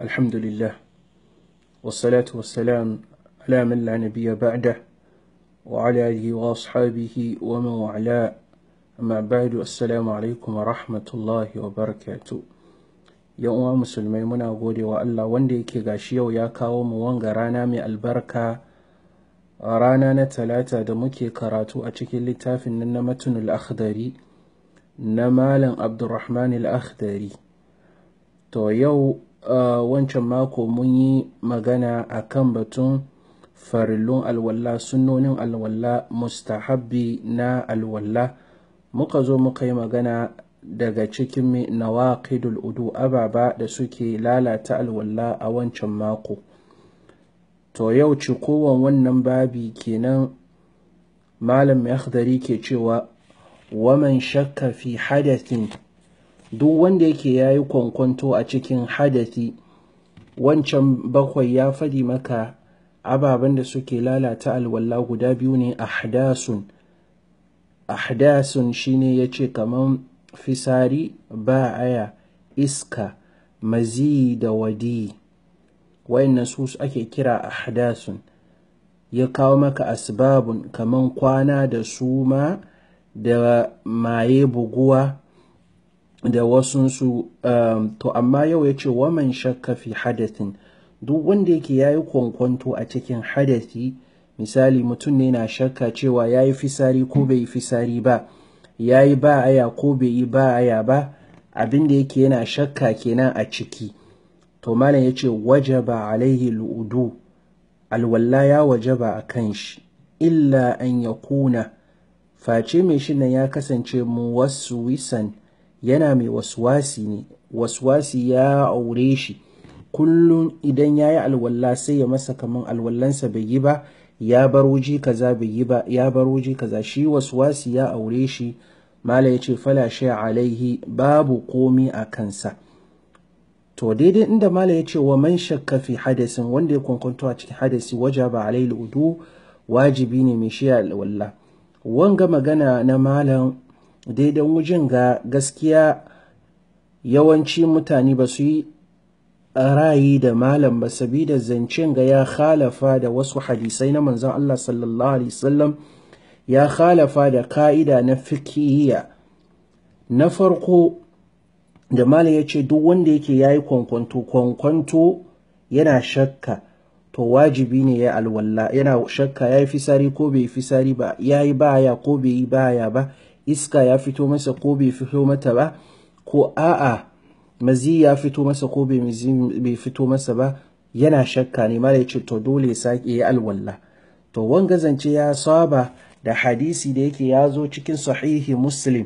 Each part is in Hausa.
الحمد لله والصلاة والسلام على من لا نبي بعده وعلى آله وأصحابه ومن والاه أما بعد السلام عليكم ورحمة الله وبركاته yan uwa musulmai muna gode wa Allah wanda yake gashi yau ya kawo mu wanga rana mai albarka rana na talata da muke karatu a cikin littafin nan na matunul akhdari na malam abdurrahman al-akhdari to yau uh, wancan mako mun yi magana a kan batun farillun alwala sunnonin alwala mustahabbi na alwala muka zo muka yi magana daga cikin nawaqidul udu ababa da suke lalata alwala a wancan mako to yau cikowan wannan babi kenan malam akhdari ke cewa waman shakka fi hadathin duk wanda yake ya yi kwankwanto a cikin hadathi wancan bakwai ya faɗi maka ababen da suke lalata alwala guda biyu ne ahdasun ahdasun shine ya ce kaman fisari ba aya iska mazi da wadi wayannan su ake kira ahdasun ya kawo maka asbabun kaman kwana da suma da maye buguwa da wasunsu um, to amma yau ya ce waman shakka fi hadathin duk wanda yake ya yi kwankwanto a cikin hadathi misali mutum ne na shakka cewa ya yi fisari ko bai yi fisari ba ya yi ba aya ko bai yi ba aya ba abin da yake yana shakka kenan a ciki to malam ya ce wajaba alaihi lu'udu alwalla ya wajaba a kan shi illa an ya kuna face mai shi nan ya kasance mu wasu wisan yana mai waswasi ne waswasi ya aure shi kullum idan ya yi alwalla sai ya masa kaman alwallansa bai yi ba ya bar wuji kaza bai yi ba ya bar wuji kaza shi waswasi ya aure shi mala ya ce fala shi alaihi babu komi a kansa to daidai inda mala ya ce wa man shakka fi hadasin wanda ya kwankwanto a cikin hadasi wajaba alaihi udu wajibi ne mai shi alwalla wanga magana na malam daidan wujin ga gaskiya yawanci mutane ba su yi rayi da malam ba sabida zancen ga ya khalafa da wasu hadisai na manzon Allah sallallahu alaihi wasallam ya khalafa da ka'ida na fikiyya na farko da malam ya ce duk wanda yake yayi kwankwanto kwankwanto yana shakka to wajibi ne ya alwalla yana shakka ya yi fisari ko bai fisari ba ya yi baya ko bai yi baya ba iska ya fito masa ko bai fito mata ba ko a'a mazi ya fito masa ko bai fito masa ba yana shakka ne mara ce to dole ya sake ya alwalla to wanga zance ya saba da hadisi da yake ya zo cikin sahihi muslim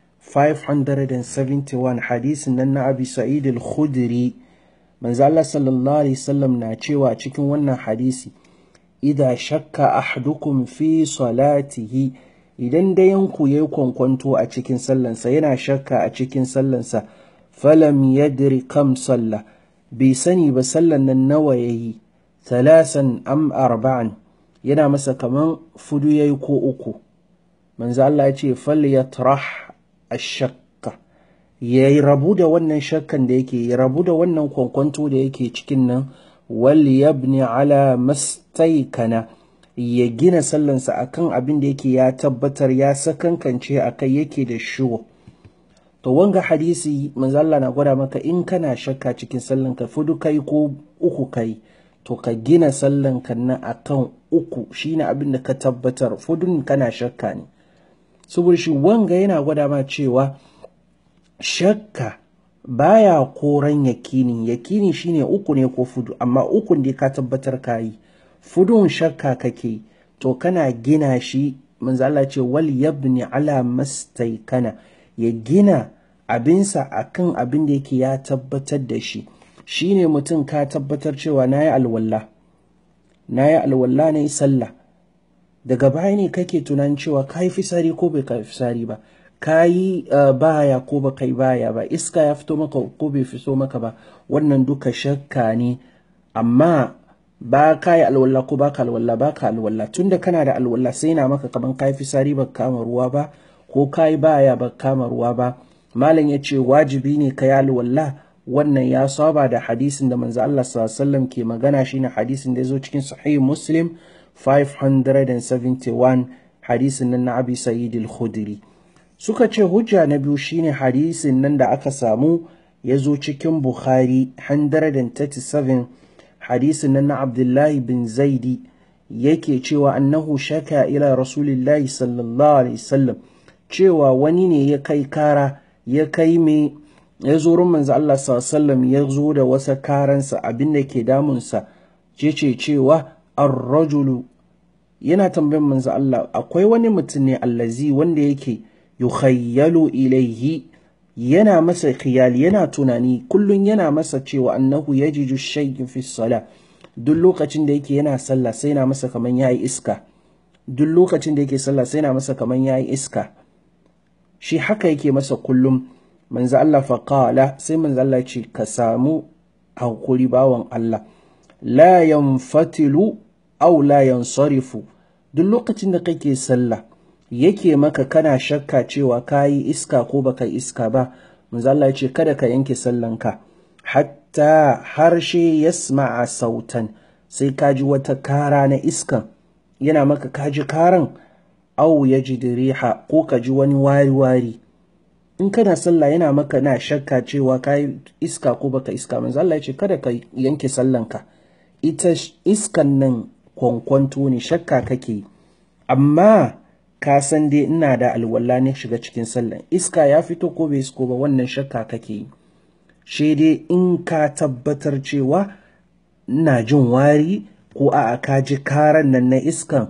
571 hadisin nan na abi sa'id al-khudri manzo Allah sallallahu alaihi wasallam na cewa cikin wannan hadisi idha shakka ahadukum fi salatihi idan dayanku yayi kwankwanto a cikin sallansa yana shakka a cikin sallansa falam yadri kam salla bai sani ba sallan nan nawa yayi talasan am arba'an yana masa kaman fudu yayi ko uku manzo Allah ya ce falyatrah ash-shakka ya rabu da wannan shakkan da yake ya rabu da wannan kwankwanto da yake cikin nan wal yabni ala mastaikana ya gina sallansa akan abin da yake ya tabbatar ya sakankance akai yake da shuwa to wanga hadisi manzo Allah na gwada maka in kana shakka cikin sallanka fudu kai ko uku kai to ka gina sallanka nan akan uku shine abin da ka tabbatar fudun kana shakka ne saboda shi wanga yana gwada ma cewa shakka baya koran yakini yakini shine uku ne ko fudu amma ukun da ka tabbatar kayi fudun shakka kake to kana gina shi manzo Allah ce wal yabni ala mastaikana ya gina abinsa akan abin da yake ya tabbatar da shi shine mutum ka tabbatar cewa nayi alwala nayi alwala nayi sallah daga baya ne kake tunanin cewa kai fisari ko bai kai fisari ba ka yi uh, baya ko ba kai baya ba iska ya fito maka ko bai fito maka ba wannan duka shakka ne amma ba ka yi alwala ko ba ka alwala ba ka alwala tunda kana da alwala sai na maka kaman ka yi fisari ba kama ruwa ba ko ka yi baya ba kama ruwa ba malam ya ce wajibi ne ka yi alwala wannan ya saba da hadisin da manzo Allah sallallahu ke magana shine hadisin da ya zo cikin sahih muslim 571 hadisin nan na abi sa'id al-khudri suka ce hujja na biyu shine hadisin nan da aka samu ya zo cikin bukhari 137 hadisin nan na abdullahi bin zaidi yake cewa annahu shaka ila rasulillahi sallallahu alaihi wasallam cewa wani ne ya kai kara ya kai me ya zo rin manzo Allah sallallahu ya zo da wasa karansa abin da ke damunsa ce cewa ar-rajulu yana tambayin manzo Allah akwai wani mutum ne allazi wanda yake yukhayyalu ilaihi yana masa khiyal yana tunani kullun yana masa cewa annahu yajiju shay'in fi salah duk lokacin da yake yana sallah sai na masa kaman yayi iska duk lokacin da yake sallah sai na masa kaman yayi iska shi haka yake masa kullum manzo Allah fa qala sai manzo Allah ce ka samu hakuri bawan Allah la yanfatilu aw la yansarifu duk lokacin da kake sallah yake maka kana shakka cewa kayi iska ko baka iska ba manzo Allah ya ce kada ka yanke sallanka hatta harshe yasma'a sautan sai ka ji wata kara na iskan yana maka kaji karan au ya ji riha ko ka ji wani wari-wari in kana sallah yana maka na shakka cewa ka yi iska ko baka iska manzo Allah ya ce kada ka yanke sallanka ita iskan nan kwankwanto ne shakka kake amma ka san dai ina da alwala ne shiga cikin sallan iska ya fito ko bai isko ba wannan shakka kake yi shi dai in ka tabbatar cewa ina jin wari ko a ka ji karan nan na iskan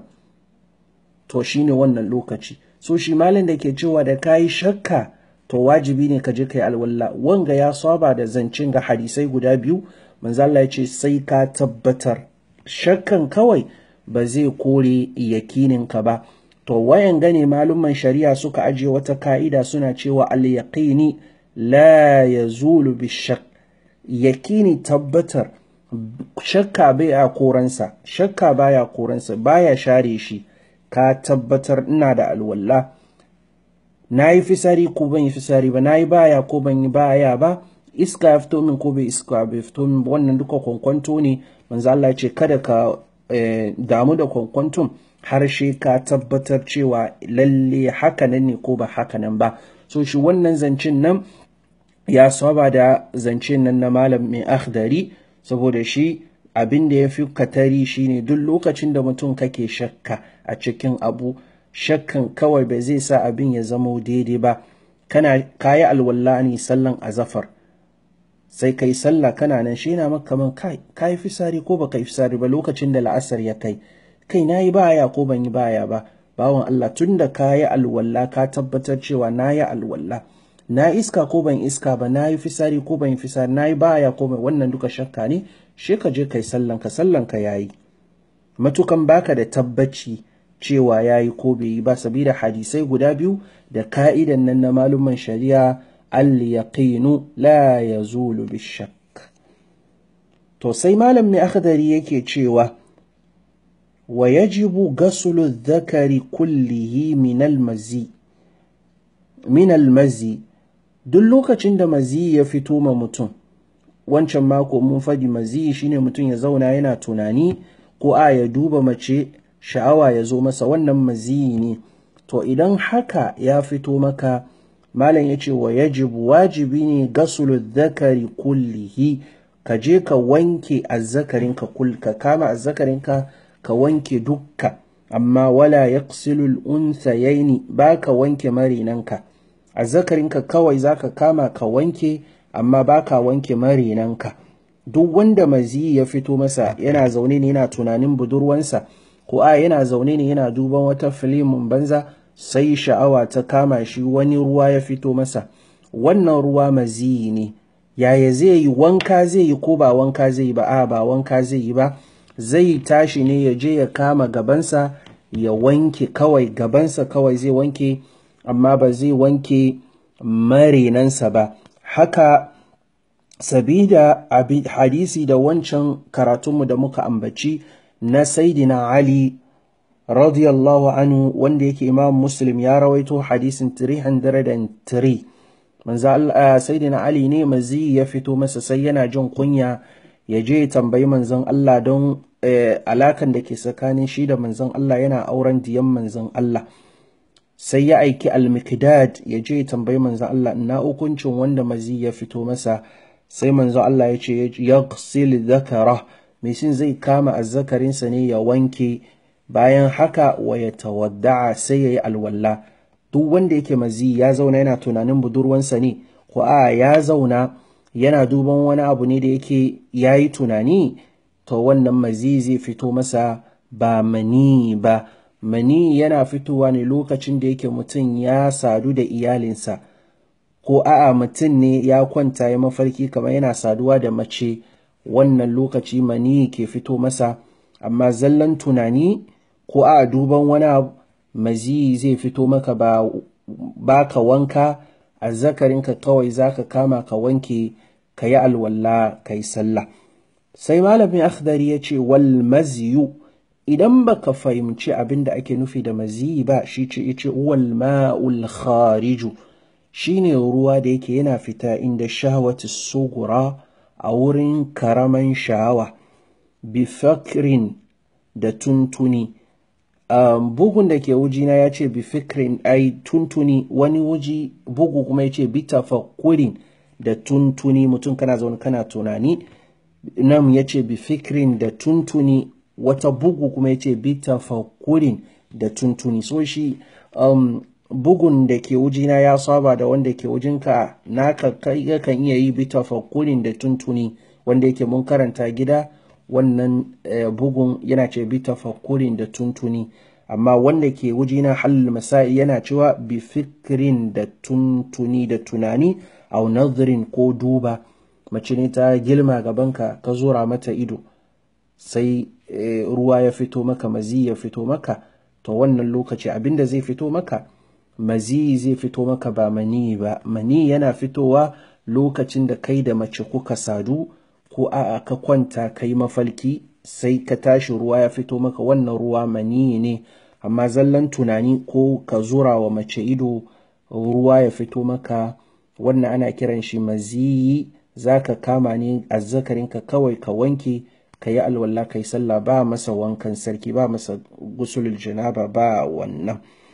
to shine wannan lokaci so shi malin da ke cewa da kayi shakka to wajibi ne ka je kai alwala wanga ya saba da zancen ga hadisai guda biyu manzo Allah ya ce sai ka tabbatar shakkan kawai ba zai kore yakinin ka ba to wayan gane malumman shari'a suka ajiye wata ka'ida suna cewa al yaqini la yazulu bishak yakini tabbatar shakka bai a koransa shakka baya koransa baya share shi ka tabbatar ina da alwala na yi fisari ko ban yi fisari ba na yi baya ko ban yi baya ba iska ya fito min ko bai iska bai fito min wannan duka kwankwanto ne manzo Allah ce kada ka damu da kwankwanton harshe ka tabbatar cewa lalle haka nan ne ko ba haka nan ba so shi wannan zancen nan ya saba da zancen nan na malam mai akhdari saboda shi abin da ya fi katari shine duk lokacin da mutum kake shakka a cikin abu shakkan kawai ba zai sa abin ya zama daidai ba kana kayi alwala ne sallan azafar sai kai sallah kana nan shi na maka man kai kayi fisari ko baka yi fisari ba lokacin da la'asar ya kai kai nayi baya ko ban yi baya ba bawan Allah tunda kayi alwala ka tabbatar cewa nayi alwala na iska ko ban iska ba na yi fisari ko ban yi fisari na yi baya ko ban wannan duka shakka ne shi ka je kai sallan ka sallan ka yayi matukan baka da tabbaci cewa yayi ko bai yi ba sabida hadisai guda biyu da ka'idan nan na maluman shari'a al yaqinu la yazulu bishak to sai malam mai akhdari yake cewa wa yajibu ghaslu dhakari kullihi min al mazi min al mazi duk lokacin da maziyi ya fito ma mutum wancan mako mun faɗi maziyi shine mutum ya zauna yana tunani ko a ya duba mace sha'awa ya zo masa wannan maziyi ne to idan haka ya fito maka malam ya ce wa yajibu wajibi ne gasulu zakari kullihi ka je ka wanke azzakarinka kul ka kama azzakarinka ka wanke dukka amma wala yaqsilu al-unthayaini ba ka wanke marinanka azzakarinka kawai zaka kama ka wanke amma baka wanke marinanka duk wanda maziyi ya fito masa yana zaune ne yana tunanin budurwansa ko a yana zaune ne yana duban wata filimin banza sai sha'awa ta kama shi wani ruwa ya fito masa wannan ruwa maziyi ne yaya zai yi wanka zai yi ko ba wanka zai yi ba a ba wanka zai yi ba zai tashi ne ya je ya kama gabansa ya wanke kawai gabansa kawai zai wanke amma ba zai wanke marinansa ba haka sabida hadisi da wancan karatunmu da muka ambaci na saidina ali radiyallahu anhu wanda yake imam muslim ya rawaito hadisin 303 manzo Allah sayyidina Ali ne mazi ya fito masa sai yana jin kunya ya je ya tambayi manzon Allah don alakan da ke tsakanin shi da manzon Allah yana auren diyan manzon Allah sai ya aiki al-mikdad ya je ya tambayi manzon Allah ina hukuncin wanda mazi ya fito masa sai manzon Allah ya ce yaghsil dhakara mai shin zai kama azzakarinsa ne ya wanke bayan haka wa ya tawadda'a sai ya yi alwala duk wanda yake mazi ya zauna yana tunanin budurwansa ne ko a ya zauna yana duban wani abu ne da yake ya yi tunani to wannan mazi zai fito masa ba mani ba mani yana fitowa ne lokacin da yake mutum ya sadu da iyalinsa ko a'a mutum ne ya kwanta ya mafarki kamar yana saduwa da mace wannan lokaci mani ke fito masa amma zallan tunani ko a duban wani abu mazi zai fito maka ba, ba ka wanka a zakarinka kawai za ka kama ka wanke ka yi alwala ka yi sallah sai malamin akhdari ya ce wal maziyu idan baka fahimci abin da ake nufi da mazi ba shi ce ya ce wal ma'ul khariju shine ruwa da yake yana fita inda shahawati sugura a wurin karaman sha'awa bifakrin da tuntuni um, bugun da ke wujina ya ce bifikrin ai tuntuni wani wuji bugu kuma ya ce bitafakurin da tuntuni mutum kana zaune kana tunani nan ya ce bifikrin da tuntuni wata bugu kuma ya ce bitafakurin da tuntuni so shi um, bugun da ke wujina ya saba da wanda ke wujinka naka kai kan iya yi bitafakurin da tuntuni wanda yake mun karanta gida wannan bugun yana ce bi tafakkurin da tuntuni amma wanda ke wujina halal masa'i yana cewa bi fikirin da tuntuni da tunani au nazarin ko duba mace ne ta gilma gabanka ka zura mata ido sai ruwa ya fito maka mazi ya fito maka to wannan lokaci abinda zai fito maka mazi zai fito maka ba mani ba mani yana fitowa lokacin da kai da mace kuka sadu ko a'a ka kwanta ka yi mafalki sai ka tashi ruwa ya fito maka wannan ruwa mani ne amma zallan tunani ko ka zura wa mace ido ruwa ya fito maka wannan ana kiran shi maziyi za ka kama ne azzakarinka kawai ka wanke ka yi alwala ka yi sallah ba masa wankan sarki ba masa gusulul janaba ba wannan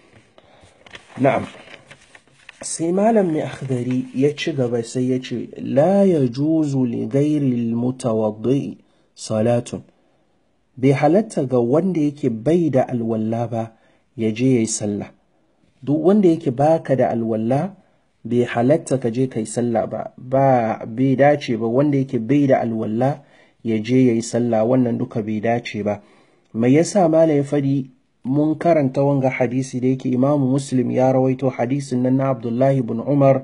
na'am sai malam mai akhdari ya ci gaba sai ya ce la ya juzu li gairi mutawaddi salatun bai halatta ga wanda yake bai da alwalla ba ya je ya yi sallah duk wanda yake baka da alwalla bai halatta ka je ka yi sallah ba ba bai dace ba wanda yake bai da alwalla ya je ya yi sallah wannan duka bai dace ba mai yasa malam ya fadi mun karanta wanga hadisi da yake imamu muslim ya rawaito hadisin nan na abdullahi bin umar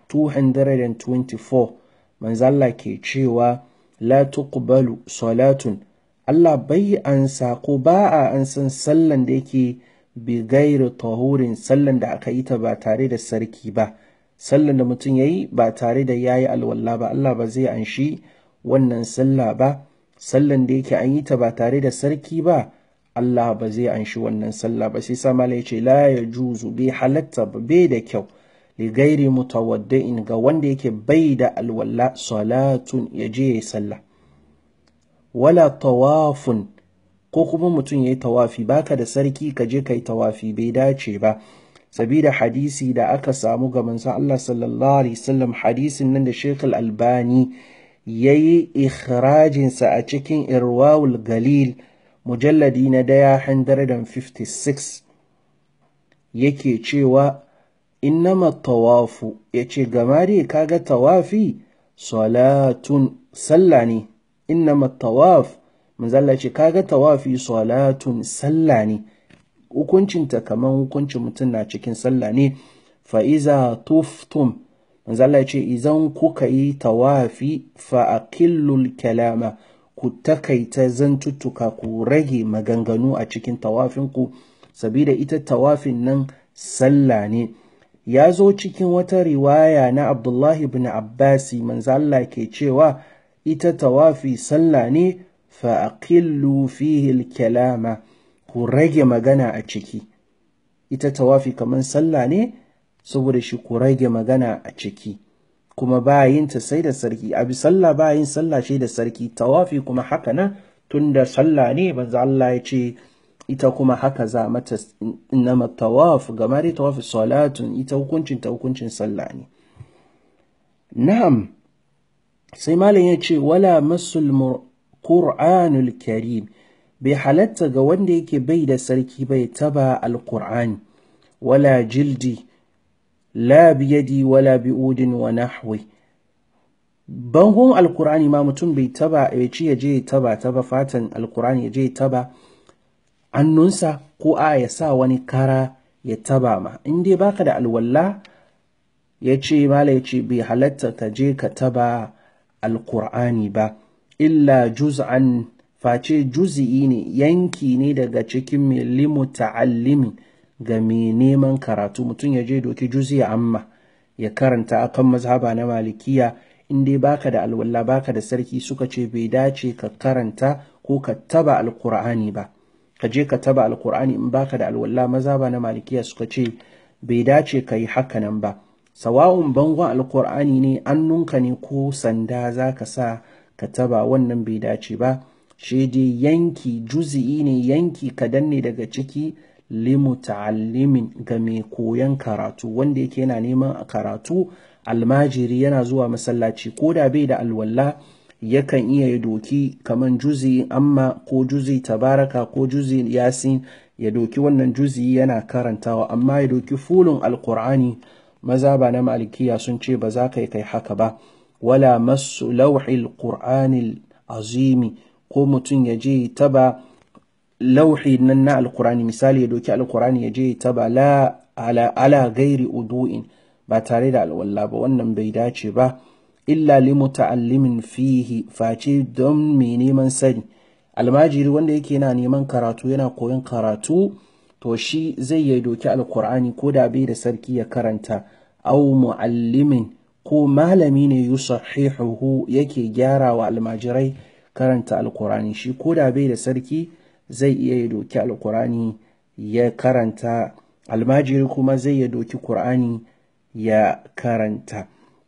224 manzalla ke cewa la tuqbalu salatun Allah bai ansa ko ba a ansan sallan da yake bi gairi tahurin sallan da aka yi ta ba tare da sarki ba sallan da mutum ya yi ba tare da ya yi alwala ba Allah ba zai anshi wannan sallah ba sallan da yake an yi ta ba tare da sarki ba Allah ba zai anshi wannan sallah ba sai sama ya ce la ya juzu bai halatta ba bai da kyau li gairi mutawadda'in ga wanda yake bai da alwala salatun ya je ya sallah wala tawafun ko kuma mutum ya yi tawafi baka da sarki ka je ka yi tawafi bai dace ba sabida hadisi da aka samu ga manzon Allah sallallahu alaihi wasallam hadisin nan da Sheikh Al-Albani yayi ikhrajinsa a cikin Irwawul Galil mujalladi na daya 156 yake cewa innama tawafu yace gama dai kaga tawafi salatun sallah ne innama tawaf manzalla ce kaga tawafi salatun sallah ne hukuncinta kamar hukuncin mutum na cikin sallah ne fa'iza tuftum manzalla ce idan kuka yi tawafi fa'akillul kalama ku takaita zantuttuka ku rage maganganu a cikin tawafinku sabida ita tawafin nan sallah ne ya zo cikin wata riwaya na abdullahi bin abbasi manzo Allah ke cewa ita tawafi sallah ne fa'aqillu fihi kalama ku rage magana a ciki ita tawafi kamar sallah ne saboda shi ku rage magana a ciki kuma ba yin ta sai da sarki abi sallah ba yin sallah shi da sarki tawafi kuma haka nan tunda sallah ne manzo Allah ya ce ita kuma haka za mata innama tawaf gama dai tawaf salatun ita hukuncin ta hukuncin sallah ne na'am sai malam ya ce wala masul qur'anul karim bai halatta ga wanda yake bai da sarki bai taba alqur'ani wala jildi la biyadi wala bi'udin wa nahwi bangon alkur'ani ma mutum bai taba ya ci ya je ya taba taba fatan alkur'ani ya je ya taba annunsa ko a ya sa wani kara ya taba ma in dai baka da alwalla ya ce mala ya ce bai halatta ka je ka taba alkur'ani ba illa juz'an face juz'i ne yanki ne daga cikin milimu ta'allimin ga mai neman karatu mutum ya je doki juzi amma ya karanta akan mazhaba na malikiya in dai baka da alwala baka da sarki suka ce bai dace ka karanta ko ka taba alkur'ani ba ka je ka taba alkur'ani in baka da alwala mazhaba na malikiya suka ce bai dace ka yi hakanan ba sawa'un bangon alkur'ani ne annunka ne ko sanda za ka sa ka taba wannan bai dace ba shi dai yanki juzi'i ne yanki kadan ne daga ciki limuta'allimin ga mai koyon karatu wanda yake yana neman karatu almajiri yana zuwa masallaci ko da bai da alwala yakan iya ya doki kaman juzi amma ko juzi tabaraka ko juzi yasin ya doki wannan juzi yana karantawa amma ya doki fulun alkur'ani maza ba na malikiya sun ce ba za ka yi kai haka ba wala masu lauhil qur'anil azimi ko mutum ya je taba lauhi nan na alkurani misali ya doki alkurani ya je ta ba la ala, ala gairi udu'in ba tare da alwala ba wannan bai dace ba illa li muta'allimin fihi face don mai neman sani almajiri wanda yake yana neman karatu yana koyon karatu to shi zai ya doki alkur'ani ko da bai da sarki ya karanta au mu'allimin ko malami ne yusahihuhu yake gyara wa almajirai karanta alkur'ani shi ko da bai da sarki zai iya ya doki alkurani ya karanta almajiri kuma zai ya doki kur'ani ya karanta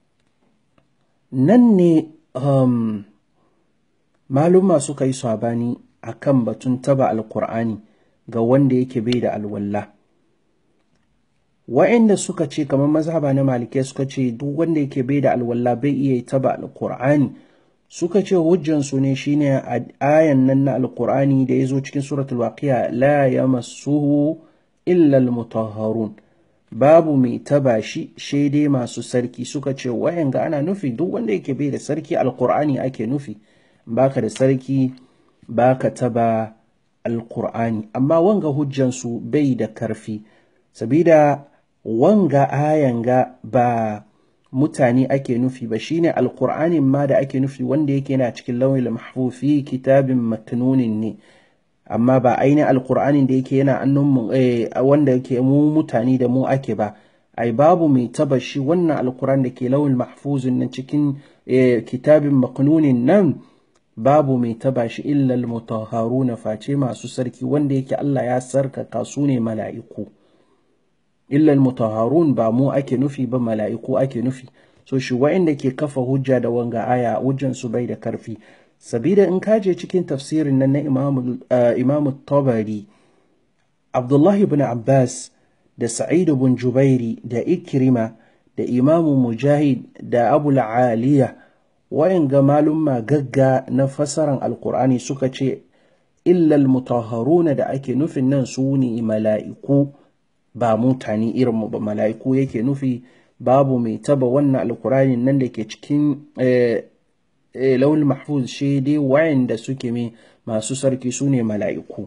nan ne um, maluma suka yi sabani a kan batun taba alkur'ani ga wanda yake bai da alwalla wa'inda suka ce kamar mazhaba na malikai suka ce duk wanda yake bai da alwalla bai iya taba alkur'ani suka ce hujjansu ne shine a ayan nan na alkur'ani da ya zo cikin suratul waqiya la yamassuhu illa almutahharun babu mai taba shi shaidai masu sarki suka ce wayan ga ana nufi duk wanda yake bai da sarki alkur'ani ake nufi baka da sarki baka taba alkur'ani amma wanga hujjansu bai da karfi sabida wanga ayan ga ba mutane ake nufi ba shine alkur'anin ma da ake nufi wanda yake yana cikin lauyin mahfufi kitabin maknunin ne amma ba ainihin alkur'anin da yake yana annun wanda yake mu mutane da mu ake ba ai babu mai taba shi wannan alkur'an da ke lauyin mahfuzin nan cikin kitabin maknunin nan babu mai taba shi illa almutahharuna face masu sarki wanda yake Allah ya sarkaka su ne mala'iku illal mutahharun ba mu ake nufi ba mala'iku ake nufi so shi wa'inda ke kafa hujja da wanga aya hujjan su bai da karfi sabida in kaje cikin tafsirin nan na imamu tabari abdullahi ibn abbas da sa'id ibn jubairi da ikrima da imamu mujahid da abu aliya wa'inga malumma gagga na fasaran alkur'ani suka ce illal mutahharuna da ake nufin nan su ne mala'iku ba mutane irin mu ba mala'iku yake nufi babu mai taba wannan alkurani nan da ke cikin laul mahfuz shi dai wayanda suke mai masu sarki su ne mala'iku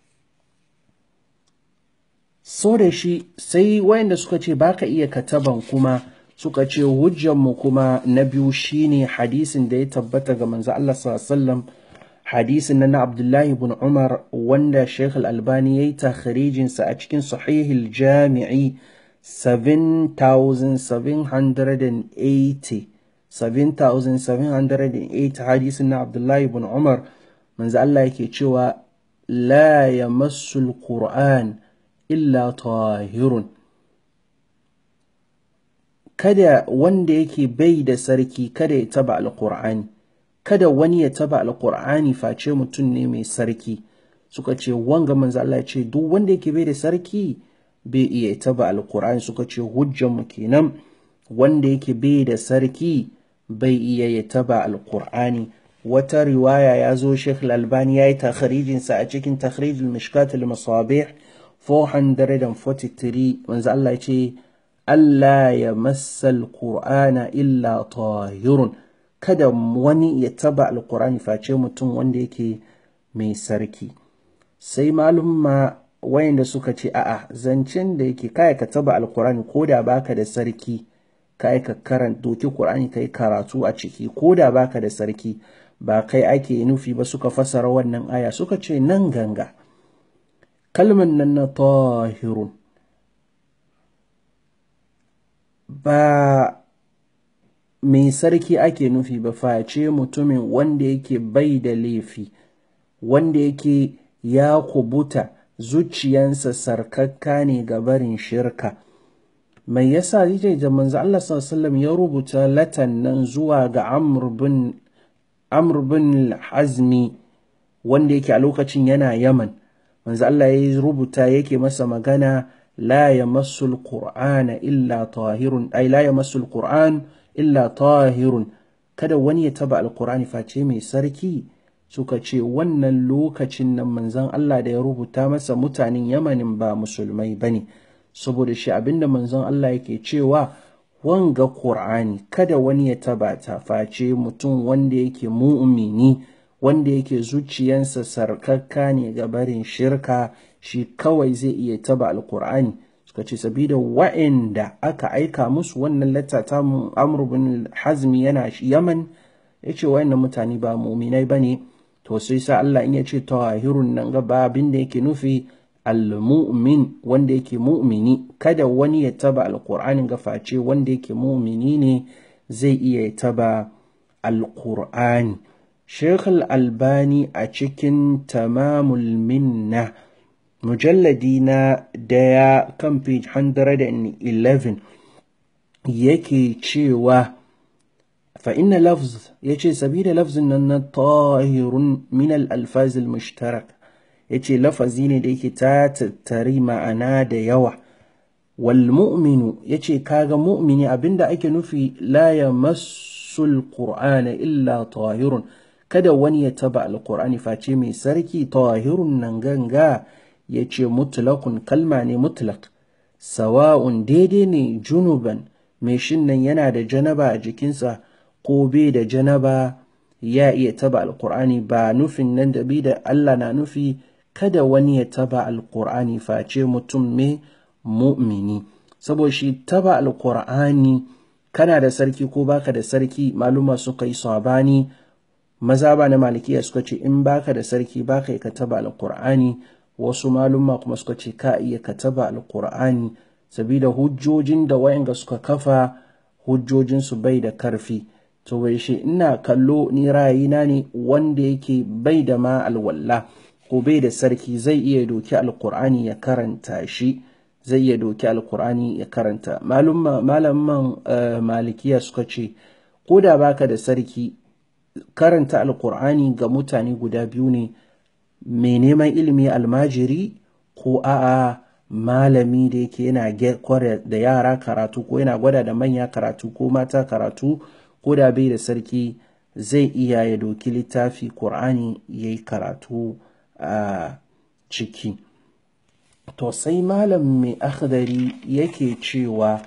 so da shi sai wayanda suka ce baka iya kataban kuma suka ce hujjanmu kuma na biyu shine hadisin da ya tabbata ga manzo Allah sallallahu alaihi wasallam hadisin na Abdullahi bin Umar wanda Sheikh Al-Albani ya yi takharijinsa a cikin sahihil jami'i 7780 7780 hadisin na Abdullahi bin Umar manzo Allah yake cewa la yamassul Qur'an illa tahirun kada wanda yake bai da sarki kada ya taba alkur'ani kada wani ya taba alkur'ani face mutum ne mai sarki suka ce wanga manzo Allah ya ce duk wanda yake bai da sarki bai iya taba alkur'ani suka ce hujjan mu kenan wanda yake bai da sarki bai iya ya taba alkur'ani wata riwaya ya zo Sheikh Al-Albani ya yi takhrijinsa a cikin takhrijul mishkat al-masabih 443 manzo Allah ya ce Allah ya massal Qur'ana illa tahirun kada wani ya taba alkur'ani face mutum wanda yake mai sarki sai malumma wayanda suka ce a'a zancen da yake kai ka taba alkur'ani ko da baka da sarki kai ka karanta doki qur'ani kai karatu a ciki ko da baka da sarki ba kai ake nufi ba suka fasara wannan aya suka ce nan ganga kalman nan na tahirun ba mai sarki ake nufi ba face mutumin wanda yake bai da laifi wanda yake ya kubuta zuciyansa sarkakka ne ga barin shirka mai yasa yake da manzo Allah sallallahu ya rubuta latan nan zuwa ga Amr bin Amr bin Hazmi wanda yake a lokacin yana Yaman manzo Allah ya rubuta yake masa magana la yamassu al-Qur'ana illa tahirun ay la yamassu al-Qur'an illa tahirun kada wani ya taba alkur'ani face mai sarki suka ce wannan lokacin nan manzon Allah da ya rubuta masa mutanen yamanin ba musulmai bane saboda shi abinda manzon Allah yake cewa wanga Qur'ani kada wani ya taba ta face mutum wanda yake mu'mini wanda yake zuciyansa sarkakka ne ga barin shirka shi kawai zai iya taba alkur'ani suka ce sabida wa'inda aka aika musu wannan latta ta amr bin hazmi yana yaman ya ce wa'innan mutane ba muminai ba ne to sai sa Allah in ya ce tawahirun nan gaba abin da yake nufi al-mu'min wanda yake mu'mini kada wani ya taba alqur'anin gaface wanda yake mu'mini ne zai iya taba alqur'ani Sheikh al-Albani a cikin tamamul minna mujalladi na daya kan page 111 yake cewa fa inna lafz yace sabida lafzin nan na tahirun min al-alfaz al-mushtarak yace lafazi ne da yake ta tattari ma'ana da yawa wal mu'minu yace kaga mu'mini abinda ake nufi la yamassu al-qur'ana illa tahirun kada wani ya taba al-qur'ani face mai sarki tahirun nan ganga ya ce mutlakun kalma ne mutlak sawa'un daidai ne junuban mai shin nan yana da janaba a jikinsa ko bai da janaba ya iya taba alkur'ani ba nufin nan da bi da Allah na nufi kada wani ya taba alkur'ani face mutum mai mu'mini saboda shi taba alkur'ani kana da sarki ko baka da sarki maluma suka yi sabani maza ba na malikiya suka ce in baka da sarki baka ka taba alkur'ani wasu malumma kuma suka ce ka iya kataba alkur'ani sabida hujjojin da wayanga suka kafa hujjojinsu bai da karfi to bai shi ina kallo ni ra'ayina ne wanda yake bai da ma alwalla ko bai da sarki zai iya doki alkur'ani ya karanta shi zai iya doki alkur'ani ya karanta malumma malaman uh, malikiya suka ce ko da baka da sarki karanta alkur'ani ga mutane guda biyu ne mai neman ilimi almajiri ko a'a malami da yake yana kware da yara karatu ko yana gwada da manya karatu ko mata karatu ko da bai da sarki zai iya ya doki littafi ƙur'ani ya yi karatu a ciki to sai malam mai akhdari yake cewa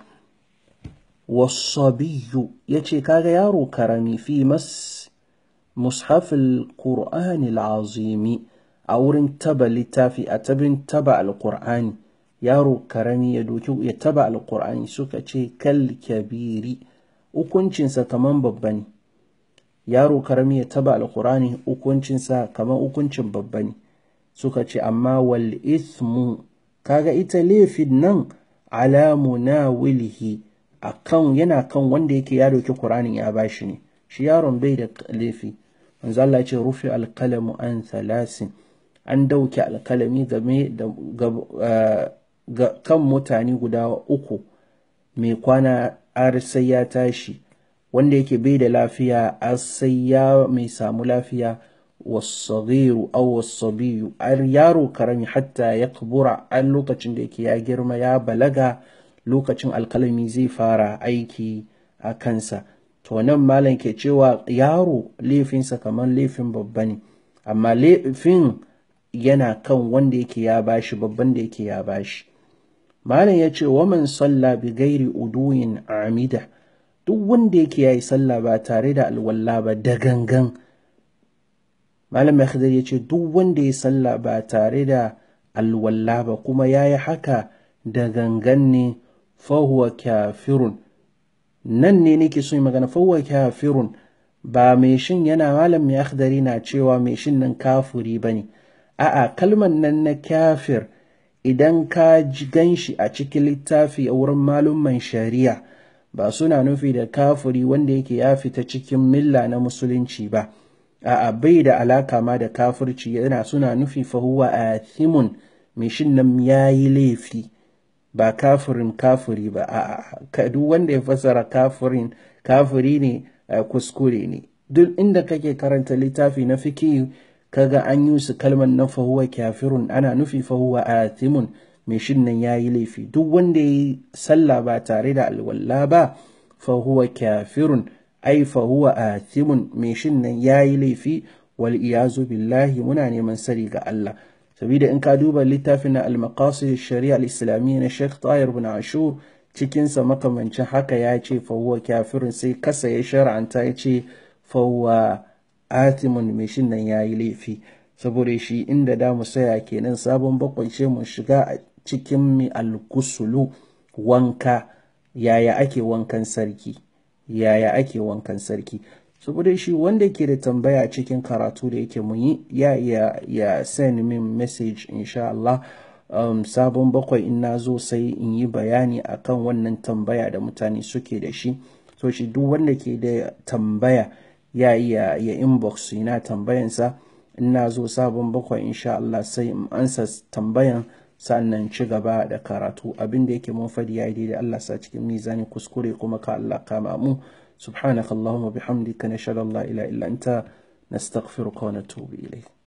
wasabiyu ya ce kaga yaro karami fi mas mushafil ƙur'ani al'azimi a wurin taba littafi a tabin taba alkur'ani yaro karami ya doki ya taba alkur'ani suka ce kal kabiri hukuncinsa kaman babba ne yaro karami ya taba alkur'ani hukuncinsa kaman hukuncin babba ne suka ce amma wal ismu kaga ita laifin nan ala munawilihi akan yana kan wanda yake ya doki qur'anin ya bashi ne shi yaron bai da laifi manzo Allah ya ce rufi alqalamu an thalasin an dauke alkalami game da kan mutane guda uku mai kwana har sai ya tashi wanda yake bai da lafiya har sai ya mai samu lafiya wasagiru aw wasabiyu har yaro karami hatta ya kubura an lokacin da yake ya girma ya balaga lokacin alkalami zai fara aiki a kansa to nan malam ke cewa yaro laifinsa kamar laifin babba ne amma laifin yana kan wanda yake ya bashi babban da yake ya bashi malam ya ce waman salla bi gairi uduyin amida duk wanda yake ya yi sallah ba tare da alwala ba da gangan malam ya ya ce duk wanda ya sallah ba tare da alwala ba kuma ya yi haka da gangan ne fahuwa kafirun nan ne nake so yi magana fahuwa kafirun ba mai shin yana malam mai akhdari na cewa mai shin nan kafuri ba ne a'a kalman nan na kafir idan ka ji ganshi a cikin littafi a wurin malumman shari'a ba suna nufi da kafuri wanda yake ya fita cikin milla na musulunci ba a'a bai da alaka ma da kafirci yana suna nufi fahuwa athimun mai shin nan ya yi laifi ba kafirin kafiri ba a duk wanda ya fasara kafirin kafiri ne kuskure ne duk inda kake karanta littafi na fiki kaga an yi su kalmar na fahuwa kafirun ana nufi fahuwa athimun mai shin nan ya yi laifi duk wanda ya yi sallah ba tare da alwala ba fahuwa kafirun ai fahuwa athimun mai shin nan ya yi laifi wal iyazu billahi muna neman sari ga Allah sabida in ka duba littafin na al-maqasid shari'a al-islamiyya na Sheikh Tahir bin Ashur cikin sa makamancin haka ya ce fa huwa kafirun sai kasa ya shar'anta ya ce fa huwa atimun mai shin nan yayi laifi saboda shi inda da mu saya kenan sabon bakwai ce mu shiga a cikin mi al-kusulu wanka yaya ake wankan sarki yaya ake wankan sarki saboda shi wanda ke da tambaya cikin karatu da yake mun yi ya ya ya send min message insha Allah um, sabon bakwai in na zo sai in yi bayani akan wannan tambaya da mutane suke da shi so shi duk wanda ke da tambaya ya iya ya inbox ina tambayansa in na zo sabon bakwai insha Allah sai in ansa tambayan sannan ci gaba da karatu abin da yake mun fadi ya daidai Allah sa cikin mizani kuskure kuma ka Allah kama mu سبحانك اللهم وبحمدك نشهد ان لا اله الا انت نستغفرك ونتوب اليك